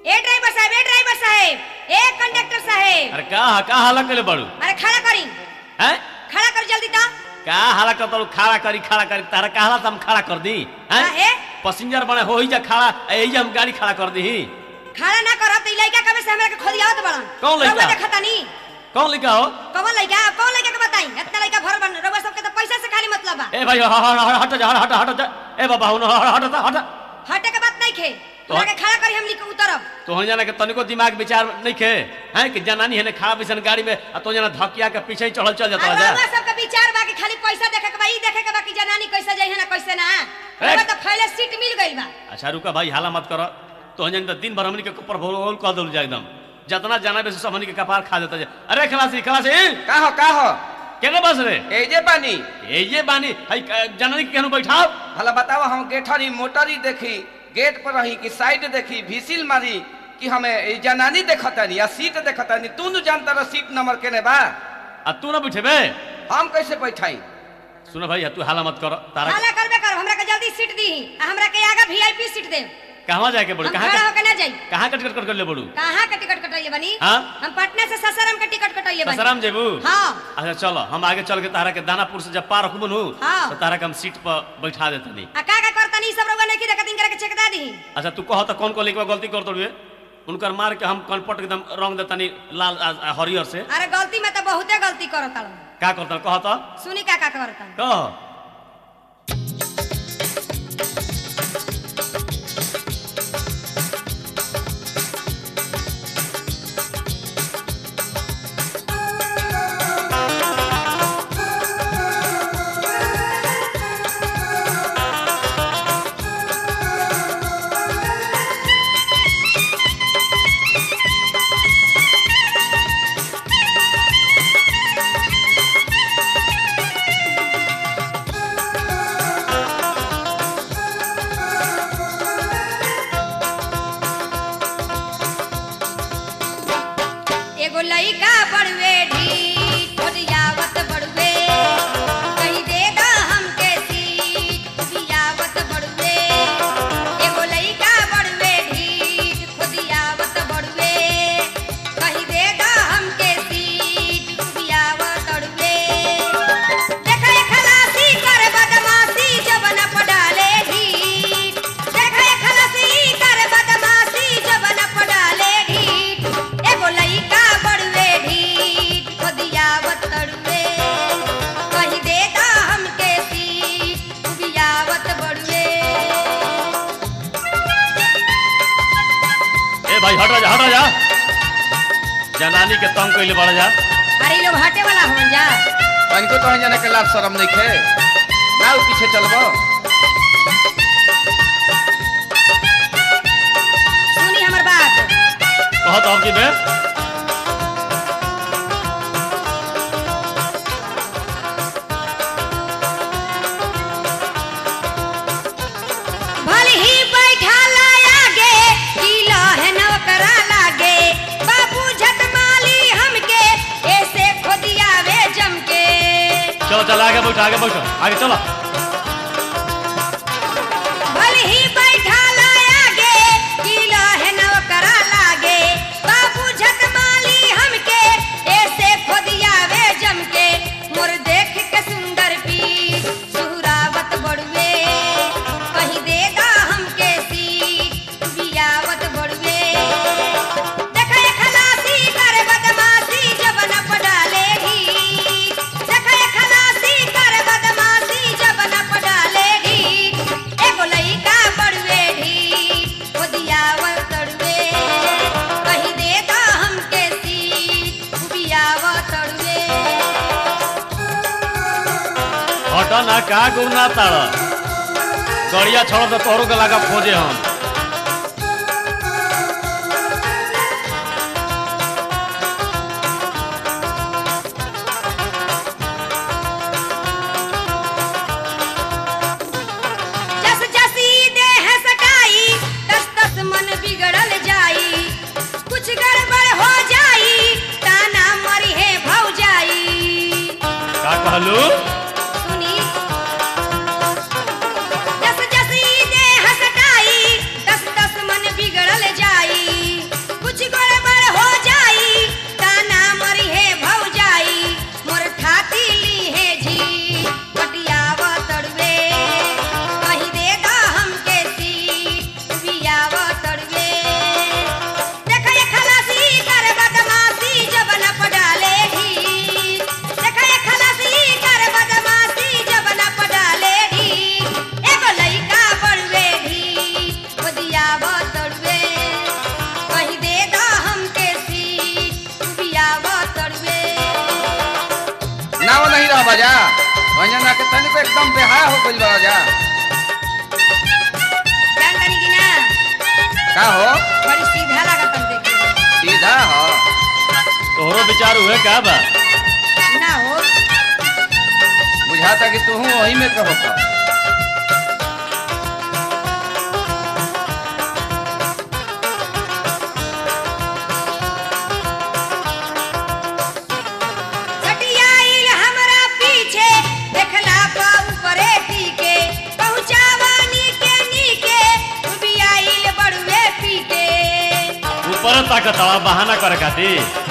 ए driver साहब ए driver साहब a conductor साहब अरे का का हाला करे बड़ू अरे खड़ा करी हैं खड़ा कर जल्दी ता का हाला कर तू खड़ा करी खड़ा करी तारा का हाला हम खड़ा कर दी हैं काहे? पैसेंजर बने हो ही जा खड़ा यही हम गाड़ी खड़ा कर दी खड़ा ना करब त ई लइका कबे से हमरा के खोदियावत बड़न कौन लइका? रउआ देखता नी कौन लिखा हो कौन लइका कौन लइका के बताई इतना लइका भर बन रउआ सबके त पैसा से खाली मतलब बा ए भाई ह- ह- ह- हट जा हट हट जा ए बाबा हुन हट हट हट हटे के बात नहीं खे तो- हमरा के खड़ा करी हम लिख उतरब तो हो जाना के तनिको दिमाग विचार नहीं खे हैं कि जनानी है ने खड़ा बिसन गाड़ी में आ तो जना धकिया के पीछे ही चढ़ल चल जाता अब जा रउआ सबके विचार बा कि खाली पैसा देखे के बा ई देखे के बा कि जनानी कैसे जाई है ना कैसे ना ए! रउआ त फैले सीट मिल गइल बा अच्छा रुका भाई हाला मत कर तो हो जाना दिन भर हमनी के ऊपर भोल कह दल जा एकदम जितना जाना बे सब हमनी के कपार खा देता जा अरे खलासी खलासी का हो का हो केने बस रे ए जे पानी ए ये बानी हई जनानी के केनु बैठाओ भला बताओ हम गेठरी मोटरी देखी गेट पर रही कि साइड देखी भीसिल मारी कि हमें ई जनानी देखतानी या सीट देखतानी तू न जानता रह सीट नंबर केने बा आ तू ना बैठेबे हम कैसे बैठाई सुन भाई तू हाला मत कर तारा हाला करबे कर हमरा के जल्दी सीट दी आ हमरा के आगे वीआईपी सीट दे कहवा जाके बोल हम कहां खड़ा होके ना जाई कहां कट कट कर ले बोलू कहाँ के टिकट कटैले बनी हाँ? हम पटना से ससाराम के टिकट कटैले बनी ससराम जेबू हाँ अच्छा चलो हम आगे चल के तारा के दानापुर से जब पार रखबू नु हाँ। तो तारा के हम सीट पर बैठा देतनी आ का का करतनी सब रउआ नहीं की देखत इनकरा के चेक दा दी अच्छा तू कह तो कौन कौन लेके गलती कर तोड़िए उनकर मार के हम कनपट एकदम रंग देतनी लाल आ, आ, हरियर से अरे गलती में तो बहुते गलती करत हूँ का करता कह तो सुनी का का करत कह एगो लइका बड़वे ढीठ ओरियावत बड़वे कहीं दे दा हमके सीट बियावत बड़वे एगो लइका बड़वे ढीठ ओरियावत बड़वे कहीं दे दा हमके सीट बियावत बड़वे देखा खलासी कर बदमाशी जबन पडाले ढीठ देखा खलासी कर बदमाशी जबन पडाले ढीठ एगो लइका बड़वे ढीठ खोदियावत तड़वे कहीं दे दा हमके सीट बियावत बड़वे ए भाई हट जा हट जा जनानी के तंग कइले बड़ जा अरे इ लोग हटे वाला होन जा तनिको तो जाने के लाभ शरम नहीं खे ना उ पीछे चलबो सुनी हमर बात कह तो अब की बे भले ही बैठा लागे किलो है नौकरा लागे बाबू झट माली हमके ऐसे खोदियावे जमके चलो चलो आगे बैठो आगे बैठो आगे चलो भले ही बैठा लागे किलो है नौकरा लागे बाबू झट माली हमके ऐसे खोदियावे जमके मोर देख के सुंदर पी सुहरावत बड़वे कहीं दे दा हमके सीट बियावत बड़वे देखा खलासी कर बदमाशी जब न पडाले ही देखा खलासी कर बदमाशी जब न पडाले ही एगो लइका बड़वे ढी खोदियावत तड़वे कहीं दे दा हमके सीट बियावत तड़वे हट ना का गुना ताड़ गड़िया छोड़ तो तोहरो के लगा खोजे हम जस जसी देह सटाई तस तस मन बिगड़ल जाई कुछ गड़बड़ हो जाई ताना मरी है भौ जाई का कहलू सुनी जस जसी देह सटाई एकदम बेहाया हो गइल बा जा जान तनी कि ना का हो बड़ी सीधा लागत हम देखे सीधा हो तोहरो विचार हुए का बा ना हो बुझाता कि तू वही में कहो का सटियाइल हमरा पीछे देखला पा ऊपरे टीके पहुंचावानी के नीके डुबियाइल बड़ुए पीके ऊपर ताकत बहाना करे खातिर